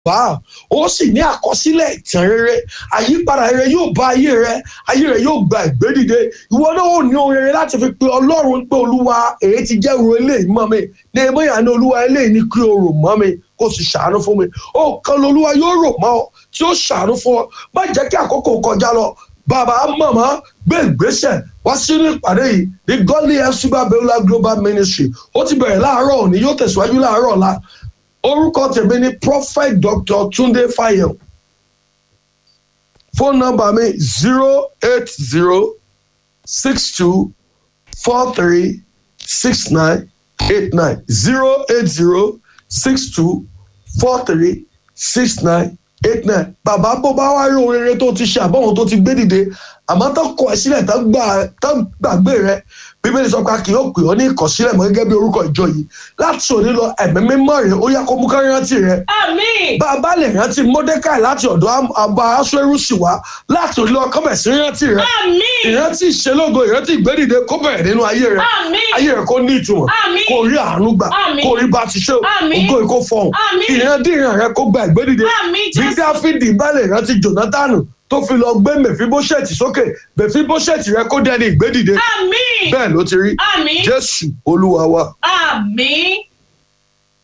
bá ó sì ní àkọsílẹ̀ ìtàn rere àyípadà rere yóò bá ayé rẹ ayé rẹ yóò gba ìgbédìde ìwọ náà ò ní ohun rere láti fi pe ọlọ́run pé olúwa èyí ti jẹ́ ìrò eléyìí mọ́ mi ní ebóyà ní olúwa eléyìí ní kí o rò mọ́ mi kó sì ṣàánú fún mi ó kan lolúwa yóò rò mọ́ ọ tí ó ṣàánú fún ọ má jẹ́ kí àkókò kọjá lọ bàbá màmá gbé ìgbésẹ̀ wá sínú ìpàdé yìí ní godly fcba beulah global ministry ó ti bẹ̀rẹ̀ láàárọ̀ òní yóò tẹ̀síwájú láàárọ̀ ọ̀la orúkọ tèmi ni prophet dr tunde fayọ fóònù nọ́mbà mi zero eight zero six two four three six nine eight nine zero eight zero six two four three six nine eight nine bàbá bó bá wá rí ohun rere tó ti ṣe àbọ̀wọ̀n tó ti gbé dìde àmọ́ tó kọ ẹ sílẹ̀ tó gbàgbé rẹ bíbélì sọ pé a kì yóò pè ọ́ ní ìkọ̀sílẹ̀ mọ́ gẹ́gẹ́ bí orúkọ ìjọ yìí láti òní lọ ẹ̀mí mímọ́ rẹ̀ ó yá kó mú ká rántí rẹ̀. àmín. bá a bá lè rántí mọ́dékàì láti ọ̀dọ̀ àbá aṣọ́rùsì wá láti òní lọ kọ́mẹ̀ sí rántí rẹ̀. àmín. ìrántí ìṣelógo ìrántí ìgbédìde kó bẹ̀rẹ̀ nínú ayé rẹ̀. àmín. ayé rẹ̀ kó ní ìtumọ̀ àmín. kó rí àánú gbà Àmín. kó rí bá ti ṣe Àmín. ògo ìkó fọhùn Àmín. ìrandíran rẹ̀ kó gba ìgbédìde àmín bí jésù. dáfídì bá lè rántí jonathan tó fi lọ gbé mẹfibóṣẹ̀tì sókè mẹfibóṣẹ̀tì rẹ̀ kó dẹni ìgbédìde àmín. bẹ́ẹ̀ ló ti rí àmín. jésù olúwa wa. àmín.